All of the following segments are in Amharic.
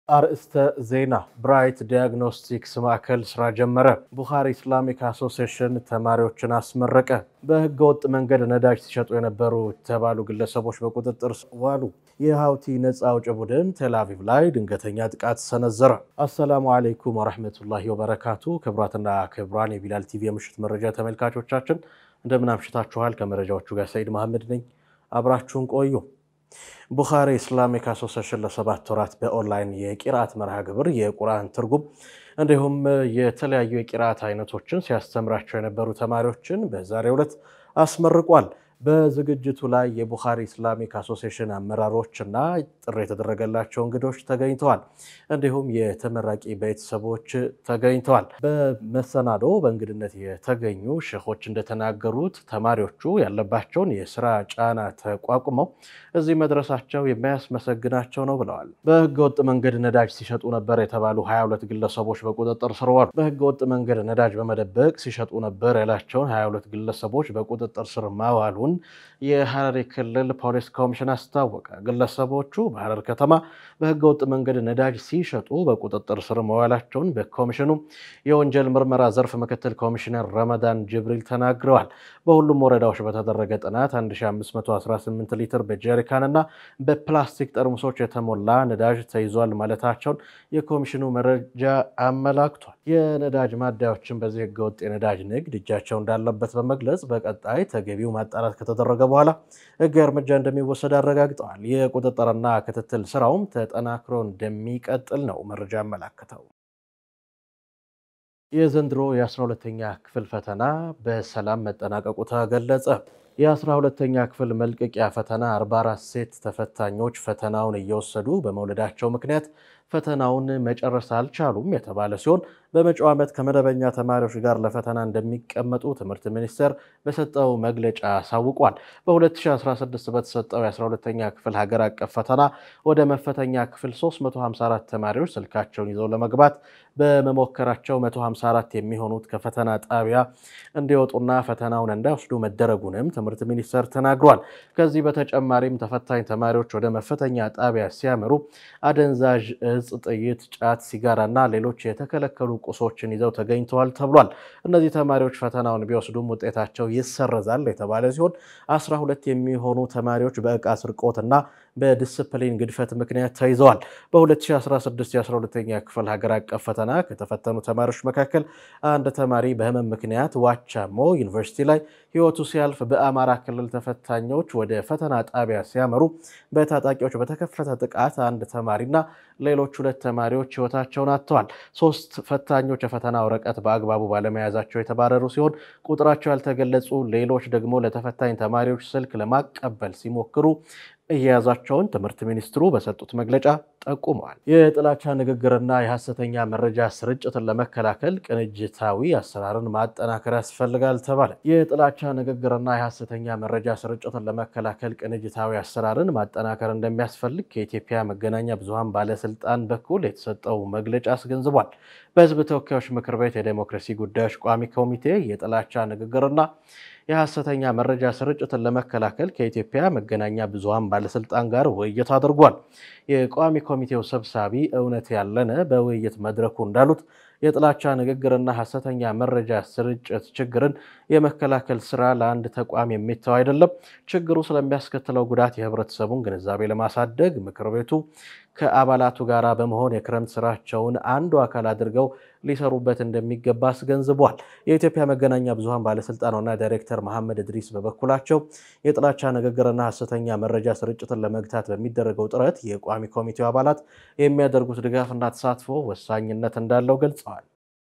አርእስተ ዜና። ብራይት ዲያግኖስቲክስ ማዕከል ስራ ጀመረ። ቡኻሪ ኢስላሚክ አሶሲሽን ተማሪዎችን አስመረቀ። በህገ ወጥ መንገድ ነዳጅ ሲሸጡ የነበሩ የተባሉ ግለሰቦች በቁጥጥር ስር ዋሉ። የሀውቲ ነፃ አውጪ ቡድን ቴልአቪቭ ላይ ድንገተኛ ጥቃት ሰነዘረ። አሰላሙ አለይኩም ወረህመቱላሂ ወበረካቱ። ክቡራትና ክቡራን የቢላል ቲቪ የምሽት መረጃ ተመልካቾቻችን እንደምን አምሽታችኋል? ከመረጃዎቹ ጋር ሰይድ መሐመድ ነኝ። አብራችሁን ቆዩ። ቡኻሪ ኢስላሚክ አሶሲሽን ለሰባት ወራት በኦንላይን የቂርአት መርሃ ግብር የቁርአን ትርጉም እንዲሁም የተለያዩ የቂርአት አይነቶችን ሲያስተምራቸው የነበሩ ተማሪዎችን በዛሬው ዕለት አስመርቋል። በዝግጅቱ ላይ የቡኻሪ ኢስላሚክ አሶሲሽን አመራሮችና ጥሪ የተደረገላቸው እንግዶች ተገኝተዋል። እንዲሁም የተመራቂ ቤተሰቦች ተገኝተዋል። በመሰናዶ በእንግድነት የተገኙ ሼኾች እንደተናገሩት ተማሪዎቹ ያለባቸውን የስራ ጫና ተቋቁመው እዚህ መድረሳቸው የሚያስመሰግናቸው ነው ብለዋል። በህገ ወጥ መንገድ ነዳጅ ሲሸጡ ነበር የተባሉ 22 ግለሰቦች በቁጥጥር ስር ዋሉ። በህገ ወጥ መንገድ ነዳጅ በመደበቅ ሲሸጡ ነበር ያላቸውን 22 ግለሰቦች በቁጥጥር ስር ማዋሉን የሐረሪ ክልል ፖሊስ ኮሚሽን አስታወቀ። ግለሰቦቹ በሐረር ከተማ በህገ ወጥ መንገድ ነዳጅ ሲሸጡ በቁጥጥር ስር መዋላቸውን በኮሚሽኑ የወንጀል ምርመራ ዘርፍ ምክትል ኮሚሽነር ረመዳን ጅብሪል ተናግረዋል። በሁሉም ወረዳዎች በተደረገ ጥናት 1518 ሊትር በጀሪካን እና በፕላስቲክ ጠርሙሶች የተሞላ ነዳጅ ተይዟል ማለታቸውን የኮሚሽኑ መረጃ አመላክቷል። የነዳጅ ማደያዎችን በዚህ ህገወጥ የነዳጅ ንግድ እጃቸው እንዳለበት በመግለጽ በቀጣይ ተገቢው ማጣራት ከተደረገ በኋላ ህጋዊ እርምጃ እንደሚወሰድ አረጋግጠዋል። የቁጥጥርና ክትትል ስራውም ተጠናክሮ እንደሚቀጥል ነው መረጃ ያመላክተው። የዘንድሮ የ12ተኛ ክፍል ፈተና በሰላም መጠናቀቁ ተገለጸ። የ12ተኛ ክፍል መልቀቂያ ፈተና 44 ሴት ተፈታኞች ፈተናውን እየወሰዱ በመውለዳቸው ምክንያት ፈተናውን መጨረስ አልቻሉም የተባለ ሲሆን በመጪው ዓመት ከመደበኛ ተማሪዎች ጋር ለፈተና እንደሚቀመጡ ትምህርት ሚኒስቴር በሰጠው መግለጫ አሳውቋል። በ2016 በተሰጠው የ12ተኛ ክፍል ሀገር አቀፍ ፈተና ወደ መፈተኛ ክፍል 354 ተማሪዎች ስልካቸውን ይዘው ለመግባት በመሞከራቸው 154 የሚሆኑት ከፈተና ጣቢያ እንዲወጡና ፈተናውን እንዳይወስዱ መደረጉንም ትምህርት ሚኒስቴር ተናግሯል። ከዚህ በተጨማሪም ተፈታኝ ተማሪዎች ወደ መፈተኛ ጣቢያ ሲያመሩ አደንዛዥ እጽ፣ ጥይት፣ ጫት፣ ሲጋራ እና ሌሎች የተከለከሉ ቁሶችን ይዘው ተገኝተዋል ተብሏል። እነዚህ ተማሪዎች ፈተናውን ቢወስዱም ውጤታቸው ይሰረዛል የተባለ ሲሆን 12 የሚሆኑ ተማሪዎች በዕቃ ስርቆት እና በዲስፕሊን ግድፈት ምክንያት ተይዘዋል። በ2016 የ12ኛ ክፍል ሀገር አቀፍ ፈተና ከተፈተኑ ተማሪዎች መካከል አንድ ተማሪ በህመም ምክንያት ዋቻሞ ዩኒቨርሲቲ ላይ ህይወቱ ሲያልፍ፣ በአማራ ክልል ተፈታኞች ወደ ፈተና ጣቢያ ሲያመሩ በታጣቂዎች በተከፈተ ጥቃት አንድ ተማሪና ሌሎች ሁለት ተማሪዎች ህይወታቸውን አጥተዋል። ሶስት ፈታኞች የፈተና ወረቀት በአግባቡ ባለመያዛቸው የተባረሩ ሲሆን ቁጥራቸው ያልተገለጹ ሌሎች ደግሞ ለተፈታኝ ተማሪዎች ስልክ ለማቀበል ሲሞክሩ እየያዛቸውን ትምህርት ሚኒስትሩ በሰጡት መግለጫ ጠቁመዋል። የጥላቻ ንግግርና የሐሰተኛ መረጃ ስርጭትን ለመከላከል ቅንጅታዊ አሰራርን ማጠናከር ያስፈልጋል ተባለ። የጥላቻ ንግግርና የሐሰተኛ መረጃ ስርጭትን ለመከላከል ቅንጅታዊ አሰራርን ማጠናከር እንደሚያስፈልግ ከኢትዮጵያ መገናኛ ብዙሃን ባለስልጣን በኩል የተሰጠው መግለጫ አስገንዝቧል። በህዝብ ተወካዮች ምክር ቤት የዴሞክራሲ ጉዳዮች ቋሚ ኮሚቴ የጥላቻ ንግግርና የሐሰተኛ መረጃ ስርጭትን ለመከላከል ከኢትዮጵያ መገናኛ ብዙሃን ባለስልጣን ጋር ውይይት አድርጓል። የቋሚ ኮሚቴው ሰብሳቢ እውነት ያለነ በውይይት መድረኩ እንዳሉት የጥላቻ ንግግርና ሐሰተኛ መረጃ ስርጭት ችግርን የመከላከል ስራ ለአንድ ተቋም የሚተው አይደለም። ችግሩ ስለሚያስከትለው ጉዳት የህብረተሰቡን ግንዛቤ ለማሳደግ ምክር ቤቱ ከአባላቱ ጋር በመሆን የክረምት ስራቸውን አንዱ አካል አድርገው ሊሰሩበት እንደሚገባ አስገንዝቧል። የኢትዮጵያ መገናኛ ብዙሃን ባለስልጣን ዋና ዳይሬክተር መሐመድ እድሪስ በበኩላቸው የጥላቻ ንግግርና ሐሰተኛ መረጃ ስርጭትን ለመግታት በሚደረገው ጥረት የቋሚ ኮሚቴው አባላት የሚያደርጉት ድጋፍና ተሳትፎ ወሳኝነት እንዳለው ገልጸዋል።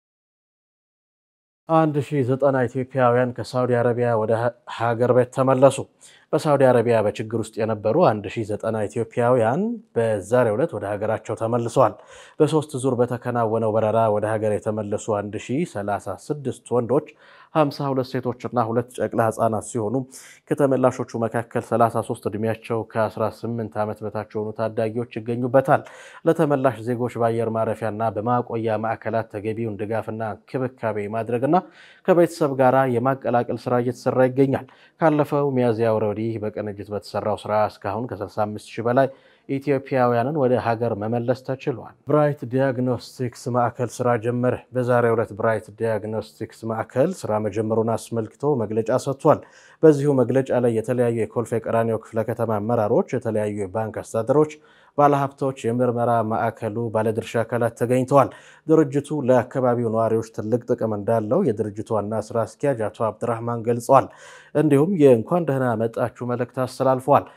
አንድ ሺህ ዘጠና ኢትዮጵያውያን ከሳውዲ አረቢያ ወደ ሀገር ቤት ተመለሱ። በሳውዲ አረቢያ በችግር ውስጥ የነበሩ 1090 ኢትዮጵያውያን በዛሬው ዕለት ወደ ሀገራቸው ተመልሰዋል። በሶስት ዙር በተከናወነው በረራ ወደ ሀገር የተመለሱ 1036 ወንዶች፣ 52 ሴቶችና ሁለት ጨቅላ ህጻናት ሲሆኑ ከተመላሾቹ መካከል 33 ዕድሜያቸው ከ18 ዓመት በታች የሆኑ ታዳጊዎች ይገኙበታል። ለተመላሽ ዜጎች በአየር ማረፊያና በማቆያ ማዕከላት ተገቢውን ድጋፍና ክብካቤ ማድረግና ከቤተሰብ ጋር የማቀላቀል ስራ እየተሰራ ይገኛል። ካለፈው ሚያዝያ ወር ወዲህ በቅንጅት በተሰራው ስራ እስካሁን ከ65 ሺህ በላይ ኢትዮጵያውያንን ወደ ሀገር መመለስ ተችሏል። ብራይት ዲያግኖስቲክስ ማዕከል ስራ ጀመረ። በዛሬው ዕለት ብራይት ዲያግኖስቲክስ ማዕከል ስራ መጀመሩን አስመልክቶ መግለጫ ሰጥቷል። በዚሁ መግለጫ ላይ የተለያዩ የኮልፌ ቀራኒዮ ክፍለ ከተማ አመራሮች፣ የተለያዩ የባንክ አስተዳደሮች፣ ባለሀብቶች፣ የምርመራ ማዕከሉ ባለድርሻ አካላት ተገኝተዋል። ድርጅቱ ለአካባቢው ነዋሪዎች ትልቅ ጥቅም እንዳለው የድርጅቱ ዋና ስራ አስኪያጅ አቶ አብድራህማን ገልጸዋል። እንዲሁም የእንኳን ደህና መጣችሁ መልእክት አስተላልፈዋል።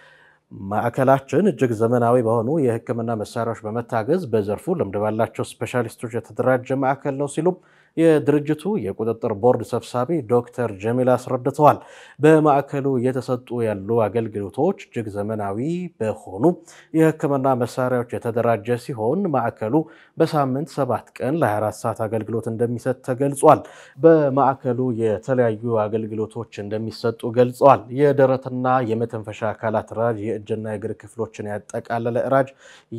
ማዕከላችን እጅግ ዘመናዊ በሆኑ የሕክምና መሳሪያዎች በመታገዝ በዘርፉ ልምድ ባላቸው ስፔሻሊስቶች የተደራጀ ማዕከል ነው ሲሉም የድርጅቱ የቁጥጥር ቦርድ ሰብሳቢ ዶክተር ጀሚል አስረድተዋል። በማዕከሉ እየተሰጡ ያሉ አገልግሎቶች እጅግ ዘመናዊ በሆኑ የሕክምና መሳሪያዎች የተደራጀ ሲሆን ማዕከሉ በሳምንት ሰባት ቀን ለ24 ሰዓት አገልግሎት እንደሚሰጥ ተገልጿል። በማዕከሉ የተለያዩ አገልግሎቶች እንደሚሰጡ ገልጸዋል። የደረትና የመተንፈሻ አካላት ራጅ፣ የእጅና የእግር ክፍሎችን ያጠቃለለ ራጅ፣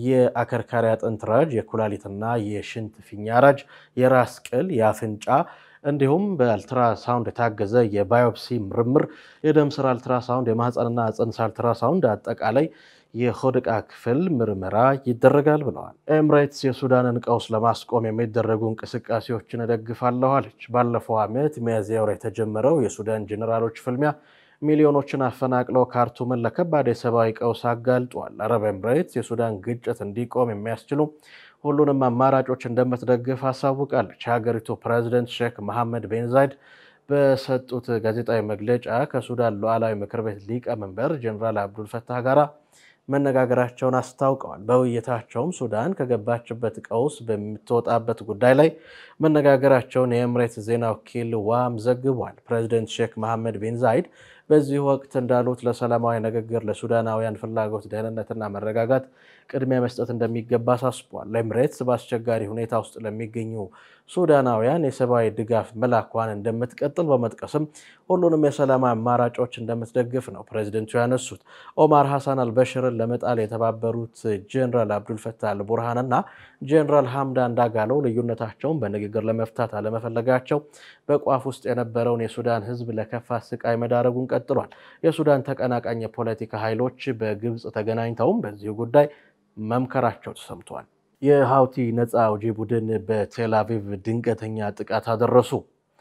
የአከርካሪ አጥንት ራጅ፣ የኩላሊትና የሽንት ፊኛ ራጅ፣ የራስ ቅል የአፍንጫ እንዲሁም በአልትራሳውንድ የታገዘ የባዮፕሲ ምርምር፣ የደም ስር አልትራሳውንድ፣ የማህፀንና ጽንስ አልትራሳውንድ፣ አጠቃላይ የሆድ ዕቃ ክፍል ምርመራ ይደረጋል ብለዋል። ኤምሬትስ የሱዳንን ቀውስ ለማስቆም የሚደረጉ እንቅስቃሴዎችን እደግፋለሁ አለች። ባለፈው ዓመት ሚያዝያ ወር የተጀመረው የሱዳን ጄኔራሎች ፍልሚያ ሚሊዮኖችን አፈናቅለው ካርቱምን ለከባድ የሰብአዊ ቀውስ አጋልጧል። አረብ ኤምሬትስ የሱዳን ግጭት እንዲቆም የሚያስችሉ ሁሉንም አማራጮች እንደምትደግፍ አሳውቃለች። የሀገሪቱ ፕሬዚደንት ሼክ መሐመድ ቤን ዛይድ በሰጡት ጋዜጣዊ መግለጫ ከሱዳን ሉዓላዊ ምክር ቤት ሊቀመንበር ጀኔራል አብዱልፈታህ ጋራ መነጋገራቸውን አስታውቀዋል። በውይይታቸውም ሱዳን ከገባችበት ቀውስ በምትወጣበት ጉዳይ ላይ መነጋገራቸውን የኤምሬትስ ዜና ወኪል ዋም ዘግቧል። ፕሬዚደንት ሼክ መሐመድ ቤን ዛይድ በዚህ ወቅት እንዳሉት ለሰላማዊ ንግግር ለሱዳናውያን ፍላጎት ደህንነትና መረጋጋት ቅድሚያ መስጠት እንደሚገባ አሳስቧል። ኤምሬትስ በአስቸጋሪ ሁኔታ ውስጥ ለሚገኙ ሱዳናውያን የሰብአዊ ድጋፍ መላኳን እንደምትቀጥል በመጥቀስም ሁሉንም የሰላም አማራጮች እንደምትደግፍ ነው ፕሬዚደንቱ ያነሱት። ኦማር ሐሳን አልበሽርን ለመጣል የተባበሩት ጄኔራል አብዱልፈታህ አልቡርሃንና ጄኔራል ሐምዳን ዳጋሎ ልዩነታቸውን በንግግር ለመፍታት አለመፈለጋቸው በቋፍ ውስጥ የነበረውን የሱዳን ሕዝብ ለከፋ ስቃይ መዳረጉን ቀጥሏል። የሱዳን ተቀናቃኝ የፖለቲካ ኃይሎች በግብፅ ተገናኝተውም በዚሁ ጉዳይ መምከራቸው ተሰምቷል። የሀውቲ ነፃ አውጪ ቡድን በቴል አቪቭ ድንገተኛ ጥቃት አደረሱ።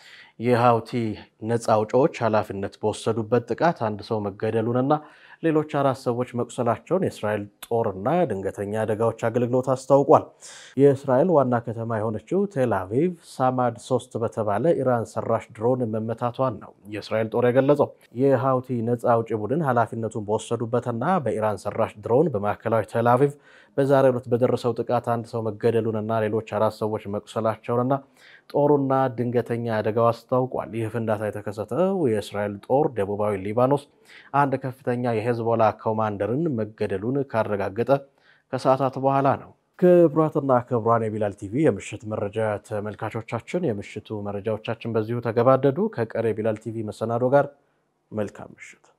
የሀውቲ ነፃ አውጪዎች ኃላፊነት በወሰዱበት ጥቃት አንድ ሰው መገደሉንና ሌሎች አራት ሰዎች መቁሰላቸውን የእስራኤል ጦርና ድንገተኛ አደጋዎች አገልግሎት አስታውቋል። የእስራኤል ዋና ከተማ የሆነችው ቴል አቪቭ ሳማድ ሶስት በተባለ ኢራን ሰራሽ ድሮን መመታቷን ነው የእስራኤል ጦር የገለጸው። የሀውቲ ነፃ አውጪ ቡድን ኃላፊነቱን በወሰዱበትና በኢራን ሰራሽ ድሮን በማዕከላዊ ቴል አቪቭ በዛሬው ዕለት በደረሰው ጥቃት አንድ ሰው መገደሉንና ሌሎች አራት ሰዎች መቁሰላቸውንና ጦሩና ድንገተኛ አደጋው አስታውቋል። ይህ ፍንዳታ የተከሰተው የእስራኤል ጦር ደቡባዊ ሊባኖስ አንድ ከፍተኛ የሄዝቦላ ኮማንደርን መገደሉን ካረጋገጠ ከሰዓታት በኋላ ነው። ክቡራትና ክቡራን የቢላል ቲቪ የምሽት መረጃ ተመልካቾቻችን፣ የምሽቱ መረጃዎቻችን በዚሁ ተገባደዱ። ከቀሪ የቢላል ቲቪ መሰናዶ ጋር መልካም ምሽት